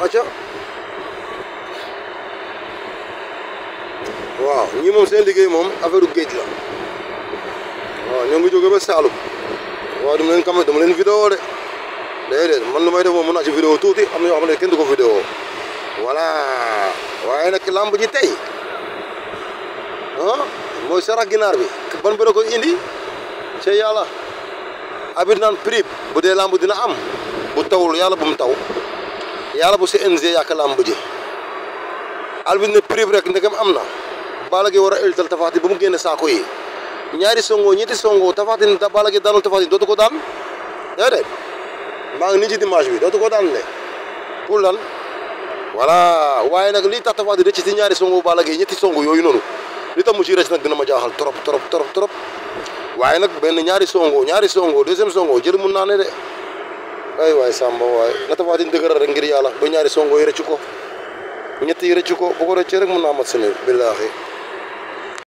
acca waaw ñii moom seen liggéey moom affaire géej la waaw ñoo ngi jóge ba Saalum waaw dama leen kam dama leen vidéo de déedéet man lu may def moom mën naa ci vidéo tuuti am na yoo xam ne kenn du ko vidéo voilà waaye nag lamb ji tey ah mooy sarax ginaar bi ban bëre ko indi ci yàlla abit naan prix bu dee lamb dina am bu tawul yàlla bu mu taw yàlla bu CNG yàq lamb ji albit ne prix rek ndegam am na Balla Gaye war a ëltal Tapha Tine ba mu génne saako yi ñaari songo ñetti songo Tapha Tine da Balla Gaye daanul Tapha Tine dootu ko daan déedéet maa ngi nii ci dimanche bi dootu ko daan ne pour lan voilà waaye nag lii tax Tapha Tine rëcc ci ñaari songo Balla Gaye ñetti songo yooyu noonu li tax mu ci rëcc nag dina ma jaaxal trop trop trop trop waaye nag benn ñaari songo ñaari songo deuxième songo jël mun naa ne de ay waay Samba waay na Tapha Tine dëgëral rek ngir yàlla ba ñaari songo yi rëcc ko ñett yi rëcc ko bu ko rëccee rek mun naa mat semaine billaahi